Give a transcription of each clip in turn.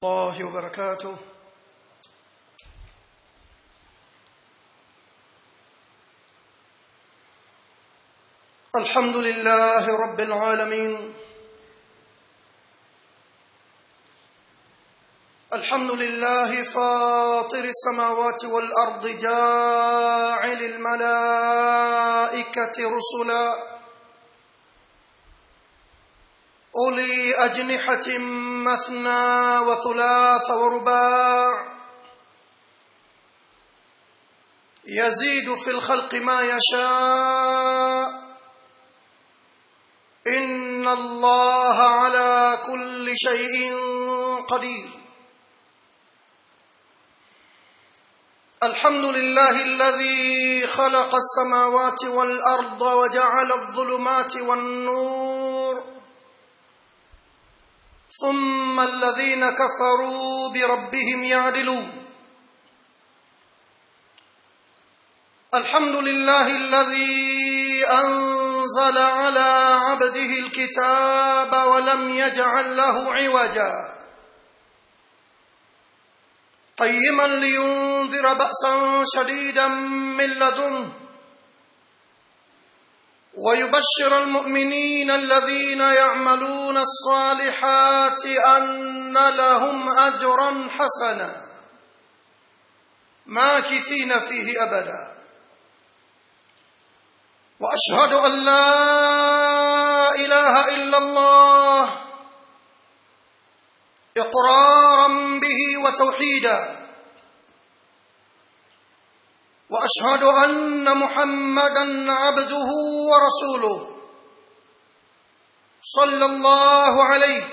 الله وبركاته الحمد لله رب العالمين الحمد لله فاطر السماوات والارض جاعل الملائكه رسلا اولي اجنحه مثنى وثلاث ورباع يزيد في الخلق ما يشاء ان الله على كل شيء قدير الحمد لله الذي خلق السماوات والارض وجعل الظلمات والنور ثم الذين كفروا بربهم يعدلون الحمد لله الذي انزل على عبده الكتاب ولم يجعل له عوجا قيما لينذر باسا شديدا من لدنه ويبشر المؤمنين الذين يعملون الصالحات ان لهم اجرا حسنا ماكثين فيه ابدا واشهد ان لا اله الا الله اقرارا به وتوحيدا واشهد ان محمدا عبده ورسوله صلى الله عليه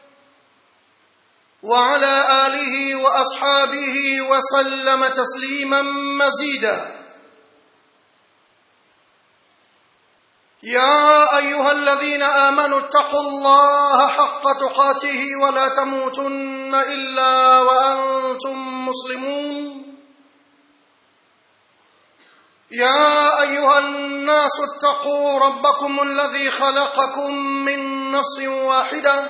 وعلى اله واصحابه وسلم تسليما مزيدا يا ايها الذين امنوا اتقوا الله حق تقاته ولا تموتن الا وانتم مسلمون يا ايها الناس اتقوا ربكم الذي خلقكم من نفس واحده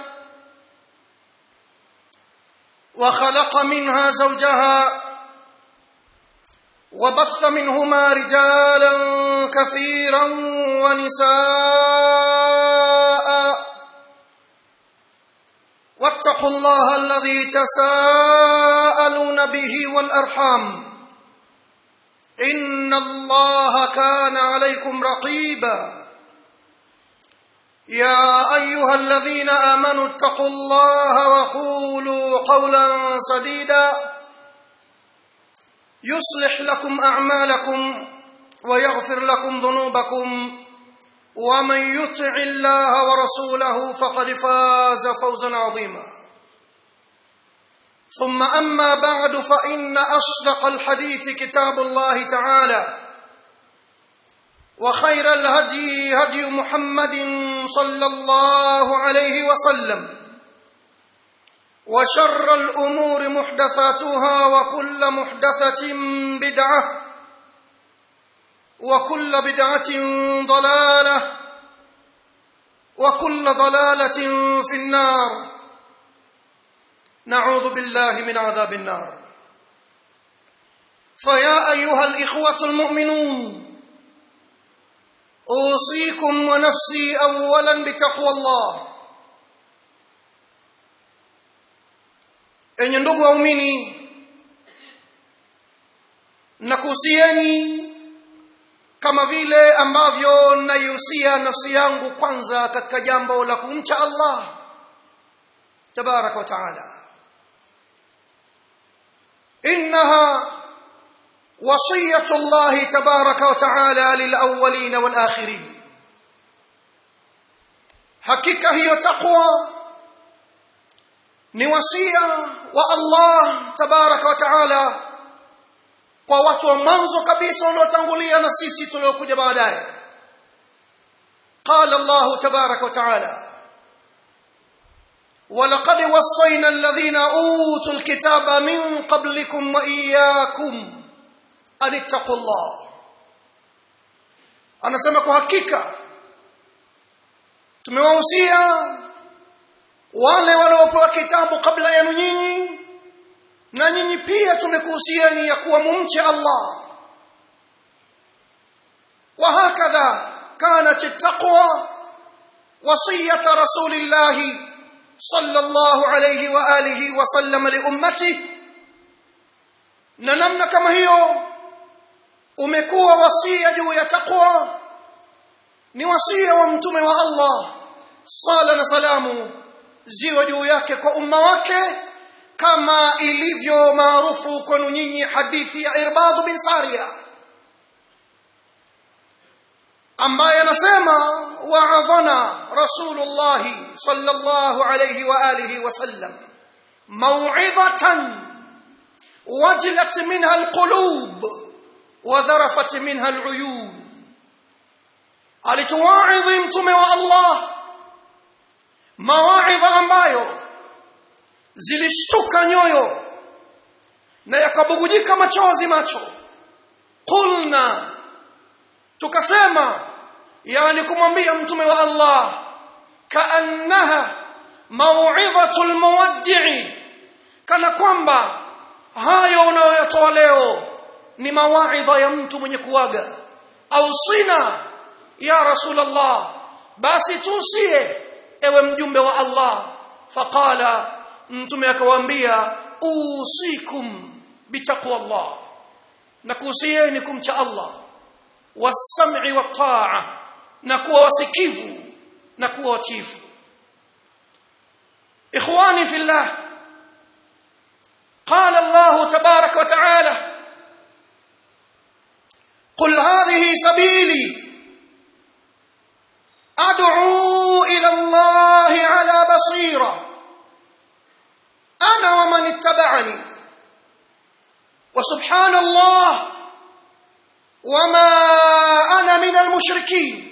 وخلق منها زوجها وبث منهما رجالا كثيرا ونساء واتقوا الله الذي تساءلون به والارحام ان الله كان عليكم رقيبا يا ايها الذين امنوا اتقوا الله وقولوا قولا سديدا يصلح لكم اعمالكم ويغفر لكم ذنوبكم ومن يطع الله ورسوله فقد فاز فوزا عظيما ثم اما بعد فان اصدق الحديث كتاب الله تعالى وخير الهدي هدي محمد صلى الله عليه وسلم وشر الامور محدثاتها وكل محدثه بدعه وكل بدعه ضلاله وكل ضلاله في النار نعوذ بالله من عذاب النار فيا ايها الاخوه المؤمنون اوصيكم ونفسي اولا بتقوى الله enye ndugu waumini nakuhusieni kama vile ambavyo naihusia nafsi yangu kwanza katika jambo la kumcha allah tabaraka wa taala انها وصيه الله تبارك وتعالى للاولين والاخرين hakika hiyo taqwa ni wasia wa Allah tabaraka wa taala kwa watu wa mwanzo kabisa waliotangulia na sisi tuliokuja baadaye qala Allah tabaraka wa taala ولقد وصينا الذين اوتوا الكتاب من قبلكم واياكم ان اتقوا الله anasema kwa hakika tumewahusia wale waliopewa kitabu kabla yenu nyinyi na nyinyi pia tumekuhusieni ya kuwa mumche Allah وهكذا كانت التقوى وصية رسول الله صلى الله عليه وآله وسلم لأمته ننمنا كما هي umekuwa wasia juu ya taqwa ni wasia wa mtume wa Allah sala na salamu ziwe juu yake kwa umma wake kama ilivyo maarufu kwenu nyinyi hadithi ya Irbad bin Sariya ambaye anasema wa'adhana Rasulullah sallallahu alayhi wa alihi wasallam maw'idatan wajilat minha alqulub wa dharafat minha aluyun alituwaidhi mtume wa Allah mawaidha ambayo zilishtuka nyoyo na yakabugujika machozi macho qulna tukasema yani kumwambia mtume wa Allah kaannaha mau'idhatul muwaddi'i kana kwamba hayo unayoyatoa leo ni mawaidha ya mtu mwenye kuaga au sina ya rasulullah basi tusie ewe mjumbe wa Allah faqala mtume akawaambia usikum bitaqwa Allah na kuhusieni kumcha Allah wasam'i wat-ta'a na kuwa wasikivu na kuwa watifu ikhwani fillah قال الله تبارك وتعالى قل هذه سبيلي ادعو الى الله على بصيره انا ومن اتبعني وسبحان الله وما انا من المشركين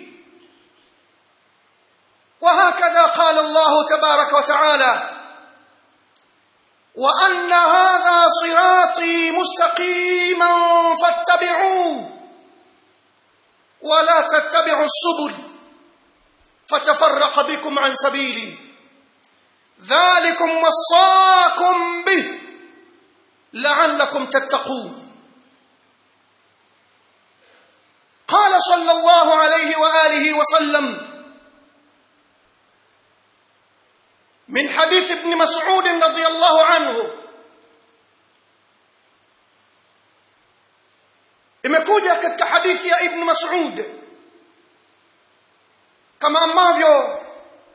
وهكذا قال الله تبارك وتعالى وان هذا صراطي مستقيما فاتبعوه ولا تتبعوا السبل فتفرق بكم عن سبيلي ذلكم وصاكم به لعلكم تتقون قال صلى الله عليه واله وسلم من حديث ابن مسعود رضي الله عنه imekuja katika hadithi ya ibn mas'ud kama ambavyo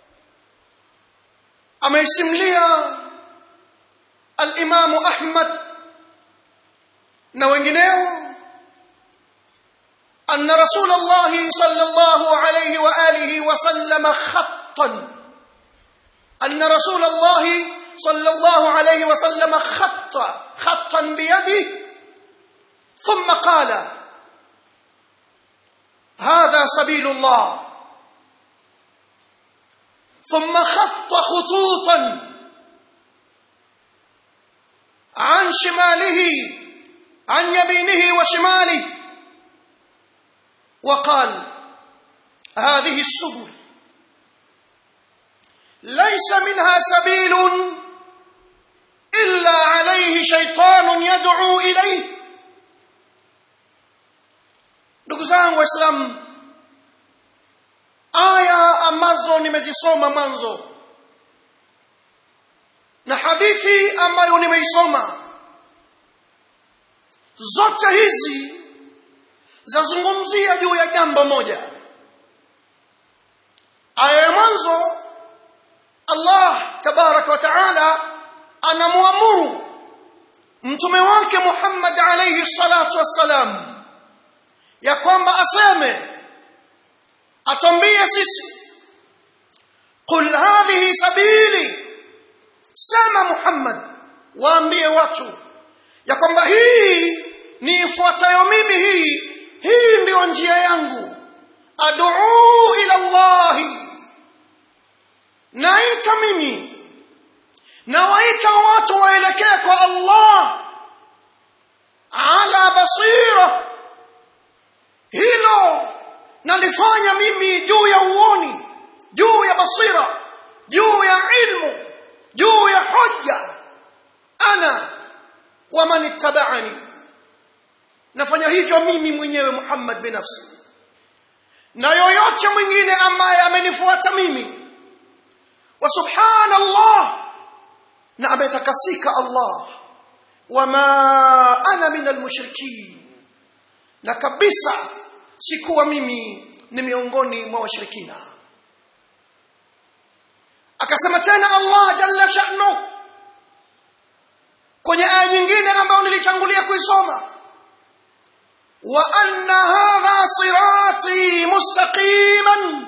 ameisimlia al-Imam Ahmad na wengineo anna Rasulullah sallallahu alayhi wa alihi wa sallam khattan anna Rasulullah sallallahu alayhi wa sallam khatta khattan biyadihi ثم قال هذا سبيل الله ثم خط خطوطا عن شماله عن يمينه وشماله وقال هذه السبل ليس منها سبيل الا عليه شيطان يدعو اليه ndugu zangu waislamu aya ambazo nimezisoma mwanzo na hadithi ambayo nimeisoma zote hizi zazungumzia juu ya jambo moja aya ya mwanzo Allah tabaraka wa taala anamwamuru mtume wake Muhammad alayhi salatu wassalam ya kwamba aseme atambie sisi qul hadhihi sabili sema Muhammad waambie watu ya kwamba hii ni ifuatayo mimi hii hii ndio njia yangu ad'u ila Allah naita mimi na waita watu waelekee kwa Allah ala basira hilo nalifanya mimi juu ya uoni juu ya basira juu ya ilmu juu ya hoja ana waman ittaba'ani nafanya hivyo mimi mwenyewe Muhammad binafsi na yoyote mwingine ambaye amenifuata mimi wa subhanallah na ametakasika Allah wama ana min almushrikin na kabisa sikuwa mimi ni miongoni mwa washirikina akasema tena Allah jalla sha'nu kwenye aya nyingine ambayo nilitangulia kuisoma wa anna hadha sirati mustaqiman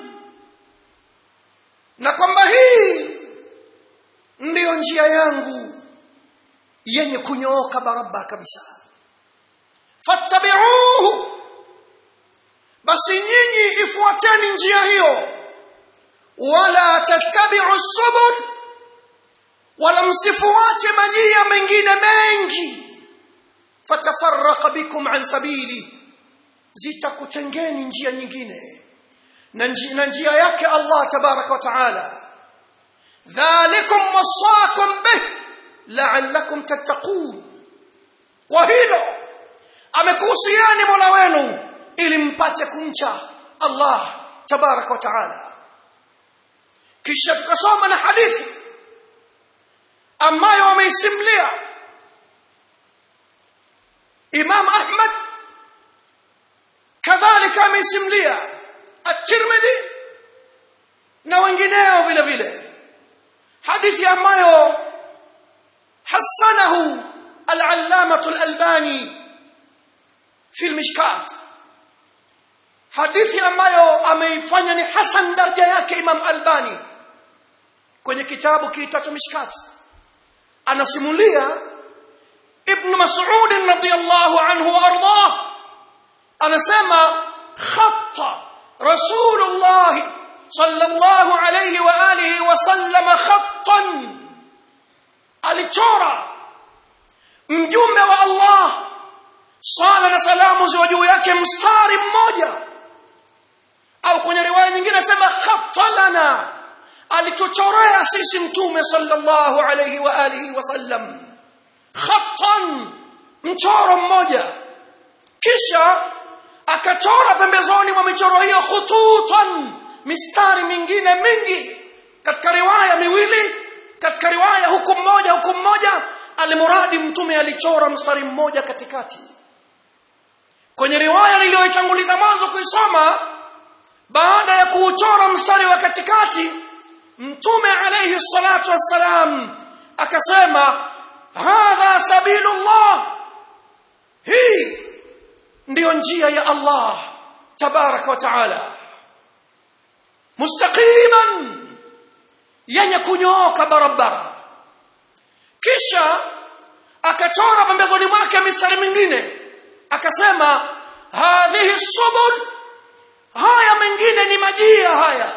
na kwamba hii ndiyo njia yangu yenye kunyooka barabara kabisa fattabi'uhu basi nyinyi ifuateni njia hiyo wala tattabi'u subul wala msifuate majia mengine mengi fatafarraqa bikum an sabili zitakutengeni njia nyingine na njia, na njia yake Allah tabaraka wa taala dhalikum wasaakum bih la'allakum tattaqun kwa hilo amekuhusiani Mola wenu ili mpate kumcha Allah tabaraka wa taala kisha tukasoma na hadithi ambayo wameisimlia Imam Ahmad kadhalika ameisimlia At-Tirmidhi na wengineo vile vile hadithi ambayo hasanahu al-allamah al-albani fi al-mishkat hadithi ambayo ameifanya ni hasan daraja yake Imam Albani kwenye kitabu kiitwacho Mishkat anasimulia Ibn Mas'ud radiyallahu anhu wa ardah anasema khatta Rasulullah sallallahu alayhi wa alihi wa sallam khattan alichora mjumbe wa Allah sala na salamu ziwe juu yake mstari mmoja au kwenye riwaya nyingine sema khattalana alituchorea sisi mtume sallallahu alayhi wa alihi wasallam khattan mchoro mmoja kisha akachora pembezoni mwa michoro hiyo khututan mistari mingine mingi katika riwaya miwili katika riwaya huku mmoja huku mmoja alimuradi mtume alichora mstari mmoja katikati kwenye riwaya niliyoitanguliza mwanzo kuisoma baada ya kuuchora mstari wa katikati mtume alayhi salatu wassalam akasema hadha sabilullah hii ndiyo njia ya Allah tabaraka wa taala mustaqiman yenye kunyooka barabara kisha akachora pembezoni mwake mistari mingine akasema hadhihi subul haya mengine ni majia haya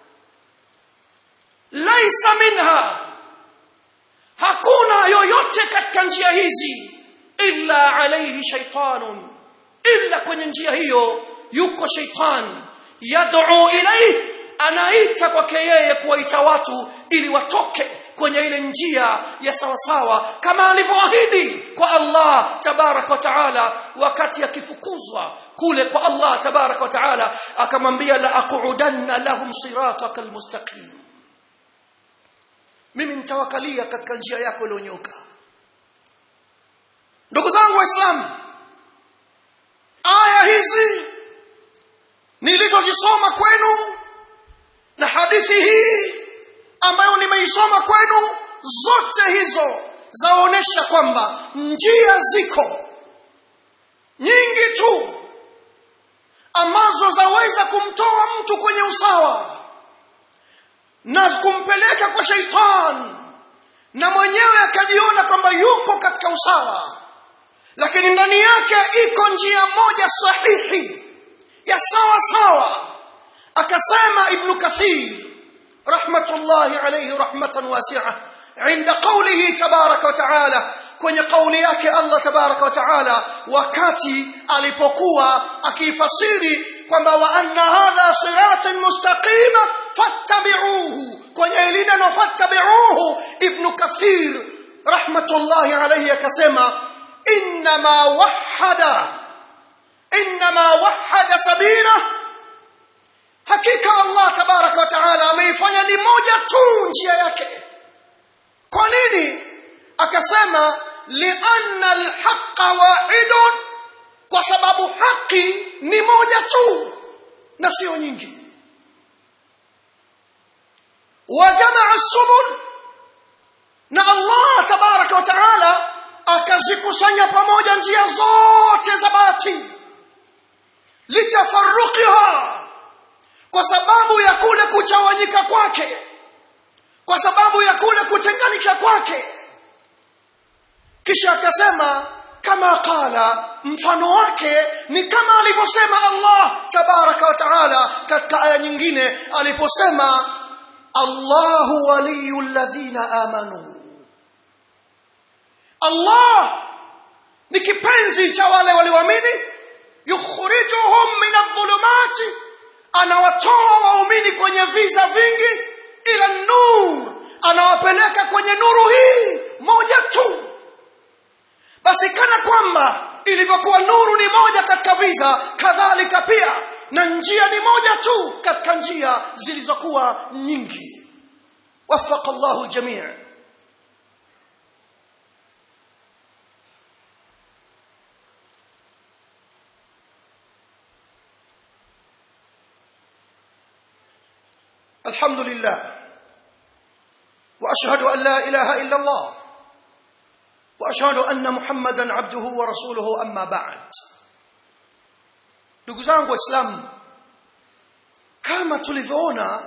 laisa minha hakuna yoyote katika njia hizi illa alayhi shaytanun illa kwenye njia hiyo yuko shaytan yad'u ilayhi anaita kwake yeye kuwaita watu ili watoke kwenye ile njia ya sawasawa kama alivyoahidi kwa Allah tabarak wa taala wakati akifukuzwa kule kwa Allah tabarak wa taala akamwambia la aqudanna lahum siratakal mustaqim mimi nitawakalia katika njia yako iliyonyoka ndugu zangu waislamu aya hizi nilizozisoma kwenu na hadithi hii ambayo nimeisoma kwenu zote hizo zaonesha kwamba njia ziko nyingi tu ambazo zaweza kumtoa mtu kwenye usawa na kumpeleka kwa sheitan na mwenyewe akajiona kwamba yuko katika usawa lakini ndani yake iko njia moja sahihi ya sawa sawa akasema ibn kathir rahmatullahi alayhi rahmatan wasi'a عند قوله تبارك وتعالى kwenye kauli yake Allah tabaraka wa taala wakati alipokuwa akifasiri kwamba wa anna hadha siratun mustaqima fattabi'uhu kwenye lile no fattabi'uhu ibn kathir rahmatullahi alayhi akasema inma wahada inma wahada sabila hakika Allah tabaraka wa taala ameifanya ni moja tu njia yake kwa nini akasema lianna alhaqa wahidun kwa sababu haki ni moja tu na sio nyingi wajamaa subul na Allah tabaraka wa taala akazikusanya pamoja njia zote za batili litafarruqiha kwa sababu ya kule kuchawanyika kwake kwa sababu ya kule kutenganisha kwake kisha akasema kama qala mfano wake ni kama alivyosema Allah tabaraka wa taala katika aya nyingine aliposema Allahu waliyul ladhina amanu Allah ni kipenzi cha wale walioamini yukhrijuhum min adh-dhulumati anawatoa waumini kwenye viza vingi ila nur anawapeleka kwenye nuru hii moja tu basi kana kwamba ilivyokuwa nuru ni moja katika viza kadhalika pia na njia ni moja tu katika njia zilizokuwa nyingi wafaqa Allahu jamii الحمد لله واشهد ان لا اله الا الله واشهد ان محمدا عبده ورسوله اما بعد ndugu zangu waislamu kama tulivyoona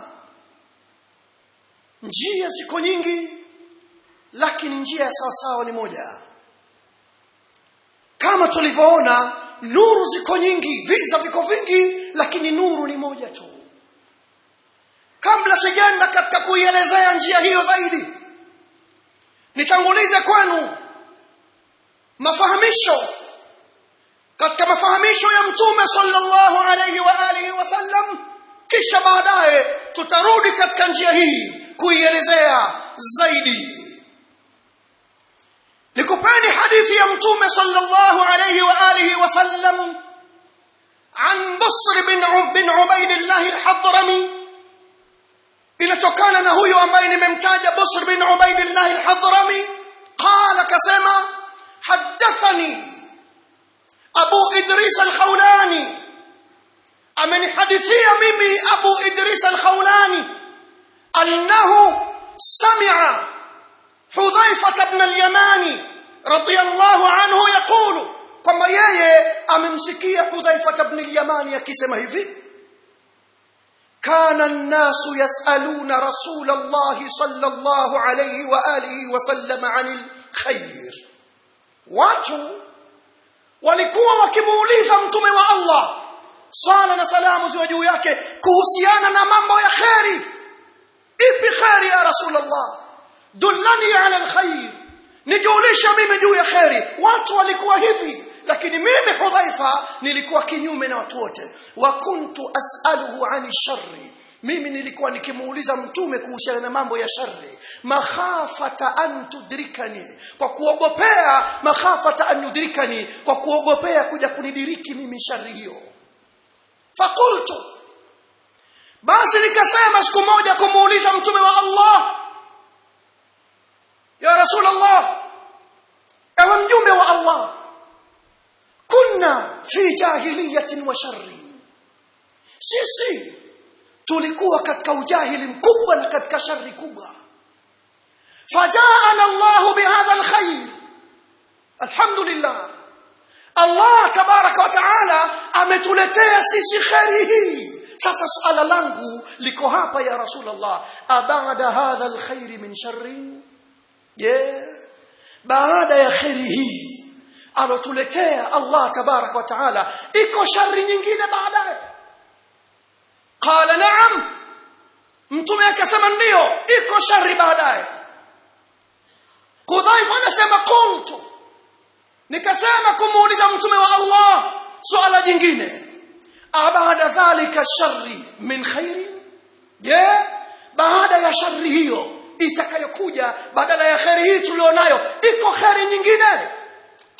njia ziko nyingi lakini njia ya sawa sawa ni moja kama tulivyoona nuru ziko nyingi viza viko vingi lakini nuru ni moja tu kabla sijaenda katika kuielezea njia hiyo zaidi nitangulize kwenu mafahamisho katika mafahamisho ya mtume sallallahu alayhi wa alihi wasallam kisha baadaye tutarudi katika njia hii kuielezea zaidi nikupeni hadithi ya mtume sallallahu alayhi wa alihi wasallam عن بصر بن بن عبيد الله الحضرمي inatokana na huyo ambaye nimemtaja Busr bin Ubaidillah al-Hadrami qala kasema hadathani Abu Idris al-Khawlani amenihadithia mimi Abu Idris al-Khawlani annahu sami'a Hudhaifa ibn al-Yamani radiyallahu anhu yaqulu kwamba yeye amemsikia Hudhaifa ibn al-Yamani akisema hivi كان الناس يسألون رسول الله صلى الله عليه وآله وسلم عن الخير watu walikuwa wakimuuliza mtume wa Allah sala na salamu ziwe juu yake kuhusiana na mambo ya kheri ipi kheri ya rasulullah dullani ala alkhair nijulisha mimi juu ya kheri watu walikuwa hivi lakini mimi hudhaifa nilikuwa kinyume na watu wote wa kuntu as'aluhu ani sharri mimi nilikuwa nikimuuliza mtume kuhusiana na mambo ya shari makhafata an tudrikani kwa kuogopea makhafata an yudrikani kwa kuogopea kuja kunidiriki mimi shari hiyo fakultu basi nikasema siku moja kumuuliza mtume wa Allah ya rasul Allah ewe mjumbe wa Allah kunna fi jahiliyatin wa sharri sisi tulikuwa katika ujahili mkubwa na katika shari kubwa fajaana Allah bihadha alkhair alhamdulillah Allah tabaraka wa taala ametuletea sisi khairi hii sasa suala langu liko hapa ya rasulullah abada hadha alkhair min sharri je baada ya khairi hii alotuletea Allah tabaraka wa taala iko shari nyingine baadaye qala na'am mtume akasema ndio iko shari baadaye Hudhaifa anasema qultu nikasema kumuuliza mtume wa Allah swala jingine abada dhalika sharri min khairi je baada ya shari hiyo itakayokuja badala ya khairi hii tulionayo iko khairi nyingine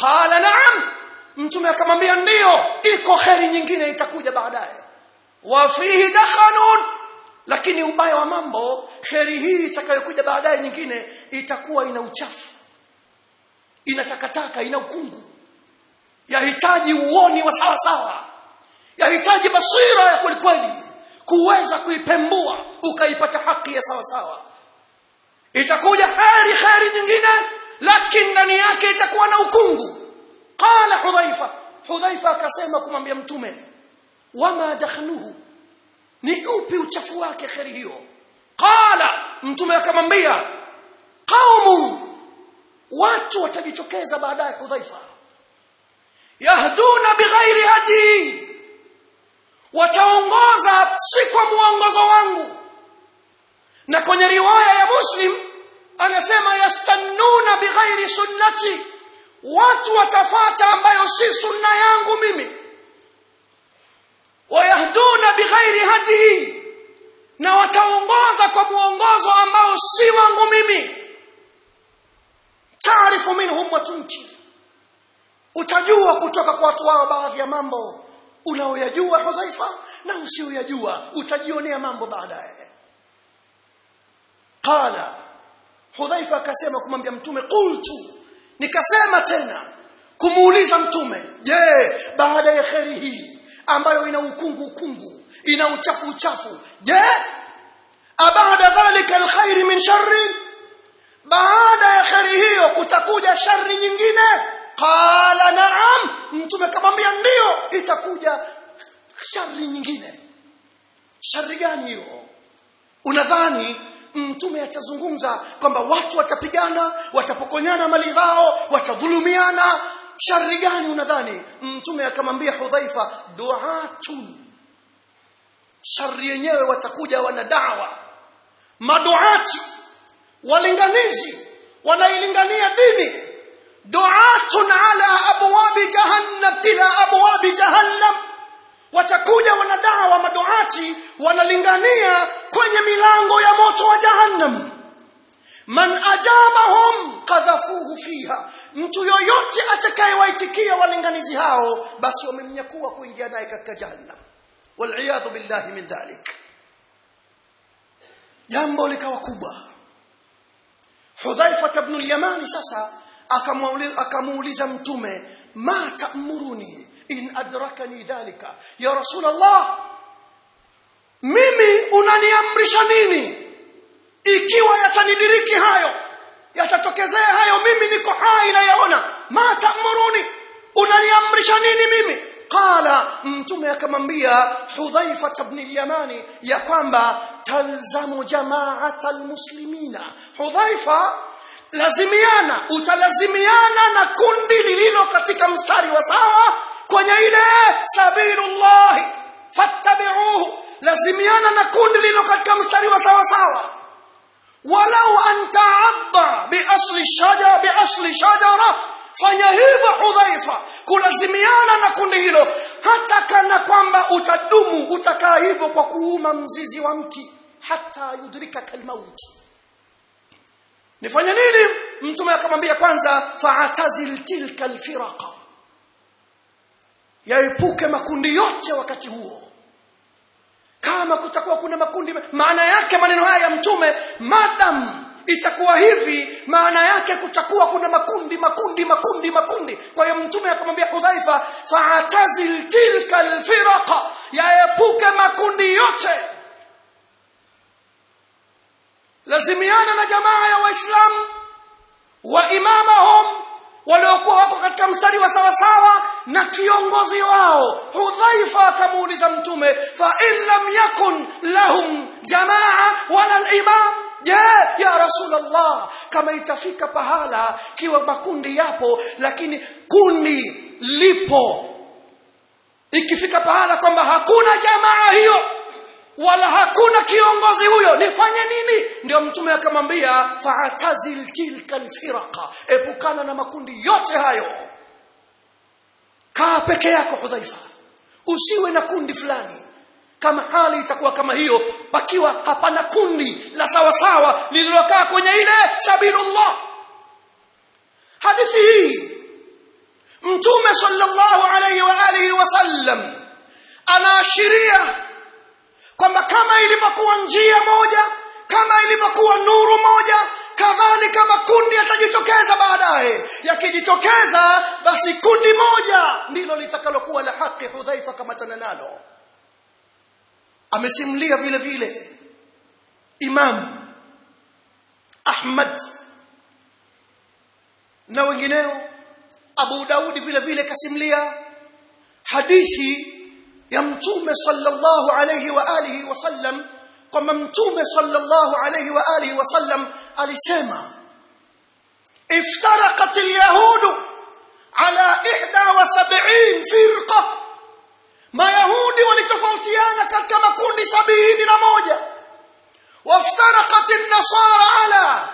qala na'am mtume akamwambia ndiyo iko kheri nyingine itakuja baadaye wa fihi dakhanun lakini ubaya wa mambo kheri hii itakayokuja baadaye nyingine itakuwa ina uchafu ina takataka ina ukungu yahitaji uoni wa sawa sawa yahitaji basira ya kweli kweli kuweza kuipembua ukaipata haki ya sawa sawa itakuja kheri kheri nyingine lakini ndani yake itakuwa na ukungu qala hudhaifa hudhaifa akasema kumwambia mtume wama dakhnuhu ni upi uchafu wake kheri hiyo qala mtume akamwambia qaumun watu watajitokeza baadaye hudhaifa yahduna bighairi hadi wataongoza si kwa muongozo wangu na kwenye riwaya ya muslim anasema yastannuna bighairi sunnati watu watafata ambayo si sunna yangu mimi wayahduna bighairi hadi na wataongoza kwa muongozo ambao si wangu mimi taarifu minhum wa tunki utajua kutoka kwa watu wao baadhi ya mambo unaoyajua hudhaifa na usioyajua utajionea mambo baadaye qala hudhaifa akasema kumwambia mtume qultu nikasema tena kumuuliza mtume je baada ya kheri hii ambayo ina ukungu ukungu ina uchafu uchafu je abada dhalika alkhair min sharri baada ya kheri hiyo kutakuja shari nyingine qala na'am mtume akamwambia ndio itakuja shari nyingine shari gani hiyo unadhani mtume atazungumza kwamba watu watapigana watapokonyana mali zao watadhulumiana shari gani unadhani mtume akamwambia hudhaifa duatun shari yenyewe watakuja wana dawa maduati walinganizi wanailingania dini duatun ala abwabi jahannam ila abwabi jahannam watakuja wanadawa maduati wanalingania kwenye milango ya moto wa jahannam man ajabahum kadhafuhu fiha mtu yoyote atakayewaitikia walinganizi hao basi wamemnyakua kuingia naye katika jahannam waliyadhu billahi min dhalik jambo likawa kubwa hudhaifa ibn al-yamani sasa akamuuliza mtume ma ta'muruni in adrakani dhalika ya rasul allah mimi unaniamrisha nini ikiwa yatanidiriki hayo yatatokezea hayo mimi niko hai na yaona ma ta'muruni unaniamrisha nini mimi qala mtume akamwambia hudhaifa ibn al-yamani ya kwamba talzamu jama'at almuslimina hudhaifa lazimiana utalazimiana na kundi lililo katika mstari wa sawa kwenye ile sabilullah fattabi'uhu lazimiana na kundi lililo katika mstari wa sawa sawa walau an ta'adda bi asli shajara bi asli shajara fanya hivyo hudhaifa kulazimiana na kundi hilo hata kana kwamba utadumu utakaa hivyo kwa kuuma mzizi wa mti hata yudrika kalmauti nifanye nini mtume akamwambia kwanza fa'tazil tilka alfiraqa yaepuke makundi yote wakati huo kama kutakuwa kuna makundi maana yake maneno haya ya mtume madam itakuwa hivi maana yake kutakuwa kuna makundi makundi makundi makundi kwa hiyo mtume akamwambia Hudhaifa fa'tazil tilka alfiraqa yaepuke makundi yote lazimiana na jamaa ya waislamu wa imamahum waliokuwa wako katika mstari wa sawa sawa na kiongozi wao hudhaifa akamuuliza mtume fa in lam yakun lahum jamaa wala al-imam je ya rasulullah kama itafika pahala kiwa makundi yapo lakini kundi lipo ikifika pahala kwamba hakuna jamaa hiyo wala hakuna kiongozi huyo nifanye nini ndio mtume akamwambia fa'tazil tilka alfiraqa epukana na makundi yote hayo kaa peke yako hudhaifa usiwe na kundi fulani kama hali itakuwa kama hiyo pakiwa hapana kundi la sawa sawa lililokaa kwenye ile sabilullah hadithi hii mtume sallallahu alayhi wa alihi wasallam anaashiria kwamba kama ilivyokuwa njia moja kama ilivyokuwa nuru moja kadhalika makundi yatajitokeza baadaye yakijitokeza basi kundi moja ndilo litakalokuwa la haki hudhaifa kama tananalo amesimulia vile vile imam ahmad na wengineo abu daudi vile vile kasimulia hadithi ya mtume sallallahu alayhi wa alihi wasallam kwamba mtume sallallahu alayhi wa alihi wasallam alisema iftaraqat alyahudu ala 71 firqa mayahudi walitofautiana katika makundi sabini na moja waftaraqat an-nasara ala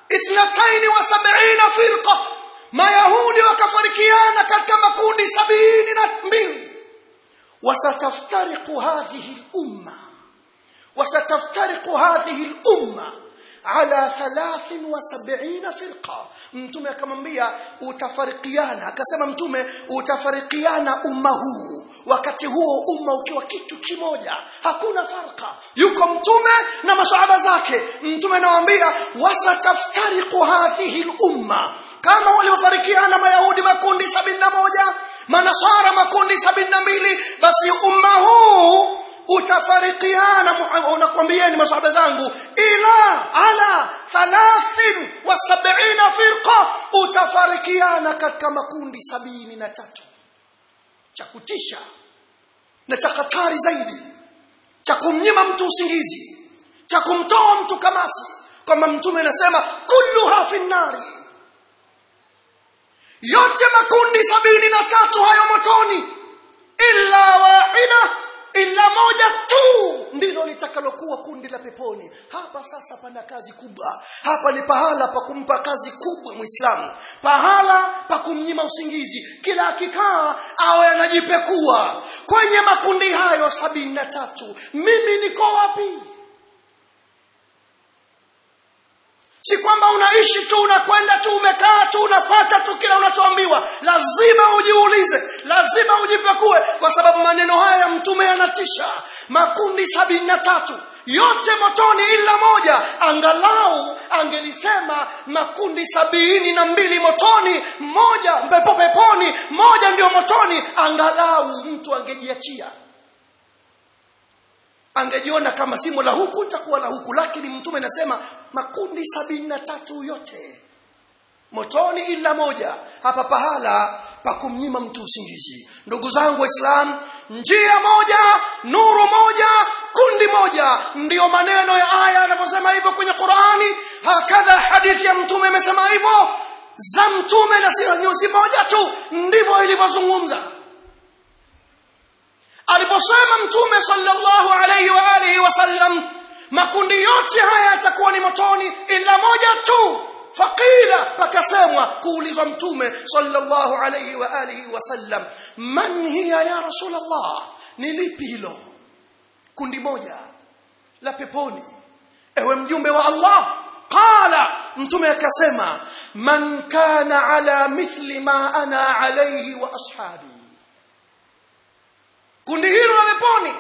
72 firqa mayahudi wakafarikiana katika makundi sabini na mbili وستفترق هذه الأمة وستفترق هذه الأمة على ثلاث وسبعين فرقة mtume akamwambia utafarikiana akasema mtume utafarikiana umma huu wakati huo umma ukiwa kitu kimoja hakuna farka yuko mtume na masahaba zake mtume anawaambia wasataftariqu hadhihi lumma kama waliofarikiana mayahudi makundi sabini na moja manasara makundi sabini na mbili basi umma huu utafarikiana unakwambieni masahaba zangu ila ala thalathin wa sabina firqa utafarikiana katika makundi sabini na tatu cha kutisha na cha hatari zaidi cha kumnyima mtu usingizi cha kumtoa mtu kamasi kwamba mtume anasema kulluha fi nnari yote makundi sabini na tatu hayo motoni illa wahida illa moja tu ndilo litakalokuwa kundi la peponi hapa sasa pana kazi kubwa hapa ni pahala pa kumpa kazi kubwa muislamu pahala pa kumnyima usingizi kila akikaa awe anajipekua kwenye makundi hayo sabini na tatu mimi niko wapi si kwamba unaishi tu unakwenda tu umekaa tu unafata tu kila unachoambiwa lazima ujiulize lazima ujipekue kwa sababu maneno haya ya mtume yanatisha makundi sabini na tatu yote motoni ila moja angalau angelisema makundi sabini na mbili motoni moja pepo peponi moja ndio motoni angalau mtu angejiachia angejiona kama simo la huku itakuwa la huku lakini mtume anasema makundi sabini na tatu yote motoni ila moja hapa pahala pa kumnyima mtu usingizi ndugu zangu waislam njia moja nuru moja kundi moja ndiyo maneno ya aya yanavyosema hivyo kwenye qurani hakadha hadithi ya mtume imesema hivyo za mtume na si moja tu ndivyo ilivyozungumza aliposema mtume sallallahu alayhi wa alihi wasallam makundi yote haya yatakuwa ni motoni ila moja tu faqila pakasemwa kuulizwa mtume sallallahu alayhi wa alihi wasallam man hiya ya rasulullah ni lipi hilo kundi moja la peponi ewe mjumbe wa Allah qala mtume akasema man kana ala mithli ma ana alayhi wa ashabi kundi hilo la peponi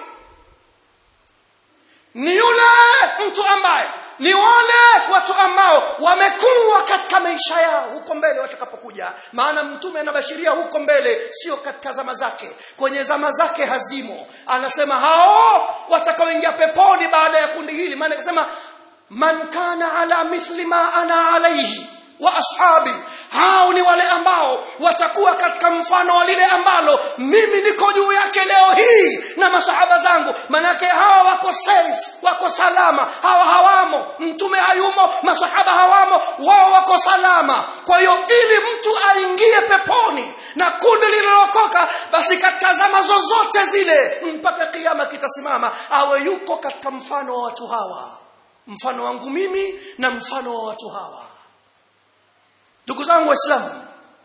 ni yule mtu ambaye ni wale watu ambao wamekuwa katika maisha yao huko mbele watakapokuja maana mtume anabashiria huko mbele sio katika zama zake kwenye zama zake hazimo anasema hao watakaoingia peponi baada ya kundi hili maana akasema man kana ala mithli ma ana alaihi wa ashabi hao ni wale ambao watakuwa katika mfano wa lile ambalo mimi niko juu yake leo hii na masahaba zangu manake hawa wako safe wako salama hawa hawamo mtume hayumo masahaba hawamo wao wako salama kwa hiyo ili mtu aingie peponi na kundi lililokoka basi katika zama zozote zile mpaka kiama kitasimama awe yuko katika mfano wa watu hawa mfano wangu mimi na mfano wa watu hawa ndugu zangu waislamu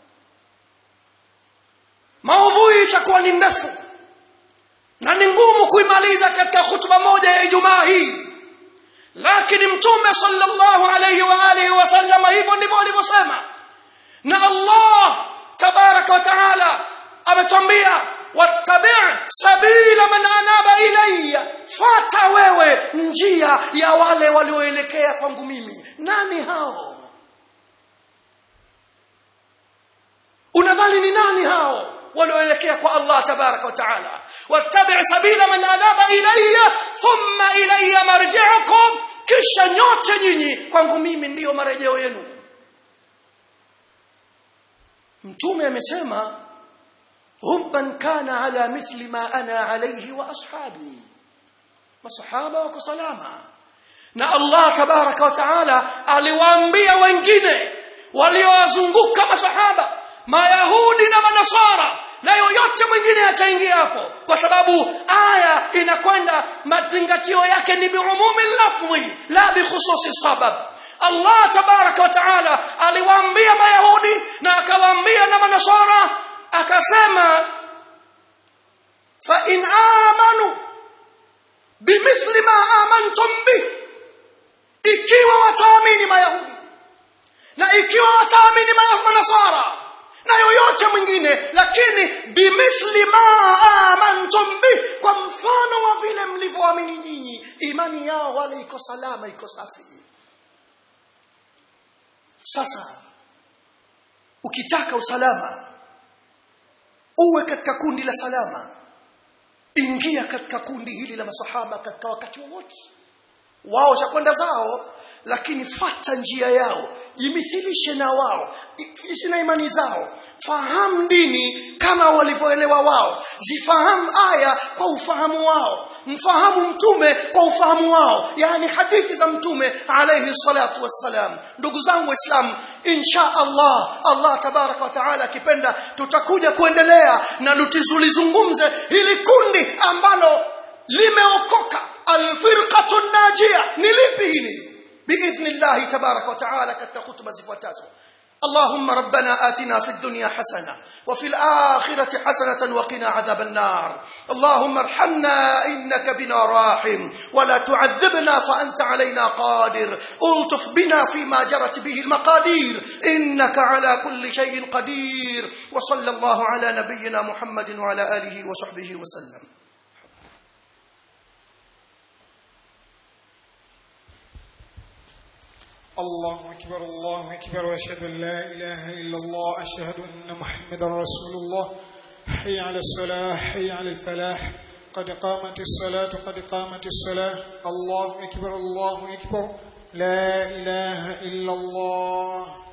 maudhui itakuwa ni ndefu na ni ngumu kuimaliza katika hutuba moja ya ijumaa hii lakini mtume sallallahu alayhi wa alihi wasallam hivyo ndivyo alivyosema na Allah tabarak tabaraka wa taala ametwambia wattabi' sabila man anaba ilayya fata wewe njia ya wale walioelekea kwangu mimi nani hao unadhani ni nani hao walioelekea kwa Allah tabaraka wa taala wattabi' sabila man anaba ilayya thumma ilayya marji'ukum kisha nyote nyinyi kwangu mimi ndiyo marejeo yenu mtume amesema hubban kana ala mithli ma ana alayhi wa ashabi masahaba wako salama na Allah tabaraka wa taala aliwaambia wengine waliowazunguka masahaba mayahudi na manasara na yoyote mwingine ataingia hapo kwa sababu aya inakwenda mazingatio yake ni biumumi lafdhi la bikhususi sabab Allah tabaraka wa taala aliwaambia mayahudi na akawaambia na manasara akasema fa in amanu bimithli ma amantum bi ikiwa wataamini mayahudi na ikiwa wataamini manasara na yoyote mwingine lakini bimithli ma amantum bi kwa mfano wa vile mlivyoamini nyinyi imani yao wale iko salama iko safi sasa ukitaka usalama uwe katika kundi la salama ingia katika kundi hili la masahaba katika wakati wowote wao chakwenda zao lakini fata njia yao jimithilishe na wao ishi na imani zao fahamu dini kama walivyoelewa wao zifahamu aya kwa ufahamu wao mfahamu mtume kwa ufahamu wao yani hadithi za mtume alayhi salatu wassalam ndugu zangu waislamu insha Allah Allah tabaraka wa taala akipenda tutakuja kuendelea na tutizulizungumze hili kundi ambalo limeokoka alfirqatu najia ni lipi hili باذن الله تبارك وتعالى katika khutba zifuatazo اللهم ربنا آتنا في الدنيا حسنة وفي الآخرة حسنة وقنا عذاب النار اللهم ارحمنا إنك بنا راحم ولا تعذبنا فأنت علينا قادر ألطف بنا فيما جرت به المقادير إنك على كل شيء قدير وصلى الله على نبينا محمد وعلى آله وصحبه وسلم الله أكبر الله أكبر وأشهد أن لا إله إلا الله أشهد أن محمدا رسول الله حي على الصلاة حي على الفلاح قد قامت الصلاة قد قامت الصلاة الله أكبر الله أكبر لا إله إلا الله